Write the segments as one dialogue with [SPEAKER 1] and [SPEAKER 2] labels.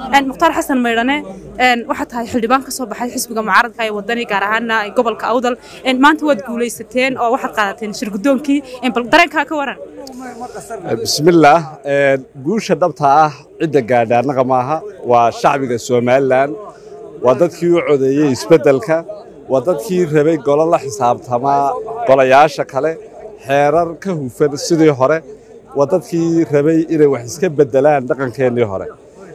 [SPEAKER 1] mukhtaar xasan maydhane waxaad tahay xildhibaan ka soo baxay xisbiga mucaaradka ee wadani gaar ahaana gobolka awdal maanta waad guulaysateen oo waxaad qaadateen shirgudoonkii bal dareenkaa ka waran
[SPEAKER 2] bismillaah guusha dhabta ah cidda gaadha annaga maaha waa shacbiga somalilan waa dadkii u codeeyey isbeddelka waa dadkii rabay golo la xisaabtamaa golayaasha kale xeerar ka hufan sidii hore waa dadkii rabay inay wax iska beddelaan dhaqankeennii hore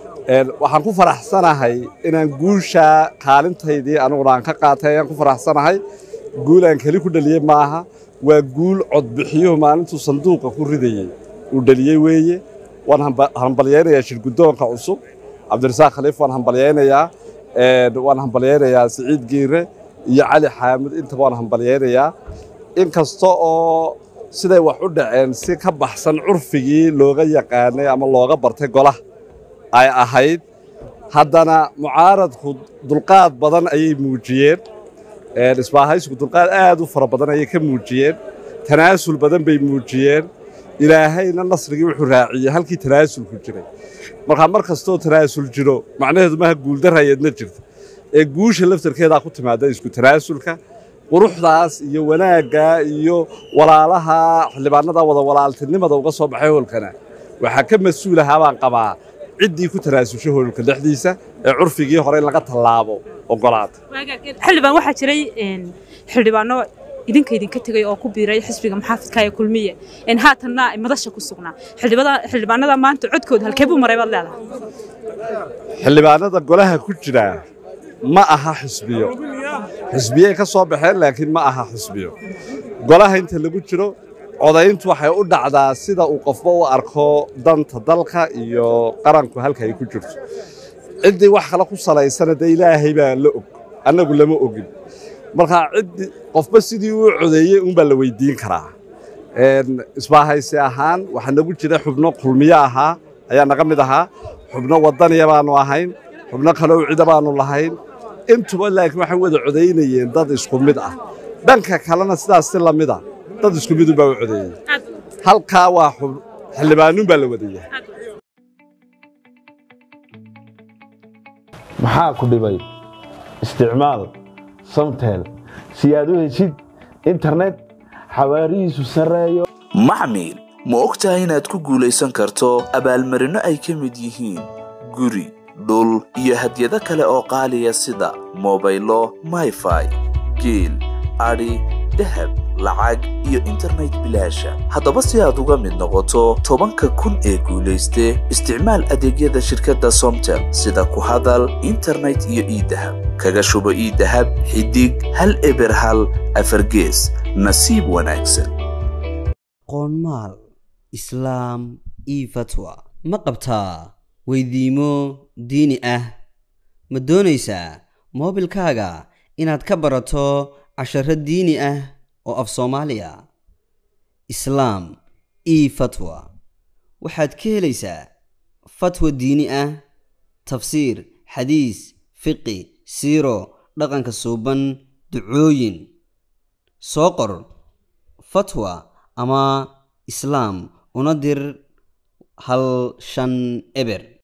[SPEAKER 2] waxaan ku faraxsanahay inaan guusha kaalintaydii aniguna aan ka qaatay ayaan ku faraxsanahay guul aan keli ku dhaliyey maaha waa guul codbixiyuhu maalintuu sanduuqa ku ridayey uu dhaliyey weeye waan hambalyaynayaa shirguddoonka cusub cabdirasaaq khaliif waan hambalyaynayaa waan hambalyaynayaa siciid giire iyo cali xaamud intaba waan hambalyaynayaa in kasta oo siday wax u dhaceen si ka baxsan curfigii looga yaqaanay ama looga bartay golaha ay ahayd haddana mucaaradku dulqaad badan ayay muujiyeen isbaahaysku dulqaad aad u fara badan ayay ka muujiyeen tanaasul badan bay muujiyeen ilaahayna nasrigii wuxuu raaciyey halkii tanaasulku jiray markaa mar kastoo tanaasul jiro macnaheedu maaha guuldarrayeedna jirta ee guusha laftarkeedaa ku timaada isku tanaasulka quruxdaas iyo wanaagga iyo walaalaha xildhibaanada wada walaaltinimada uga soo baxay hoolkana waxaa ka mas-uulahaa baan qabaa ciddii ku tanaasusha hoolka dhexdiisa ee curfigii hore in laga tallaabo ogolaata
[SPEAKER 1] xildhibaan waxaa jiray xildhibaano idinka idinka tegay oo ku biiray xisbiga muxaafidka ee kulmiye haatanna madasha ku sugnaa xildhibaanada maanta codkooda halkee buu maray baad leedahay
[SPEAKER 2] xildhibaanada golaha ku jira ma aha xisbiyo xisbiyey ka soo baxeen laakiin ma aha xisbiyo golaha inta lagu jiro codayntu waxay u dhacdaa sida uu qofba u arko danta dalka iyo qaranku halka ay ku jirto ciddii wax kale ku salaysana dee ilaahay baa la og annagu lama ogin markaa ciddii qofba sidii uu codeeyey unbaa la weyddiin karaa isbaahaysi ahaan waxaa nagu jira xubno kulmiyo ahaa ayaa naga mid ahaa xubno waddaniya baannu ahayn xubno kaloo cida baannu lahayn intuba laakiin waxay wada codaynayeen dad isku mid ah dhanka kalena sidaas si la mid a dad isku midun baa u codeeyey halkaa waa xildhibaanuun baa la wadaya
[SPEAKER 3] maxaa ku dhibay isticmaal samtel si aad u heshid internet xawaarihiisu sarreeyo
[SPEAKER 4] maxmil ma og tahay inaad ku guulaysan karto abaalmarinno ay ka mid yihiin guri dhul iyo hadyado kale oo qaaliya sida mobaylo mayfai geel adhi dahab lacag iyo internet bilaasha haddaba si aad uga mid noqoto tobanka kun ee guulayste isticmaal adeegyada shirkadda somtel sida ku hadal internet iyo iidahab kaga shubo iidahab xidig hal eber hal afargees nasiib wanaagsan
[SPEAKER 5] qoonmaal islaam io fatwa ma qabtaa weydiimo diini ah ma doonaysaa moobilkaaga inaad ka barato casharo diini ah oo af soomaaliya islaam io fatwa waxaad ka helaysaa fatwa diini ah tafsiir xadiis fiqi siiro dhaqanka suuban ducooyin soo qor fatwa ama islaam una dir hal shan eber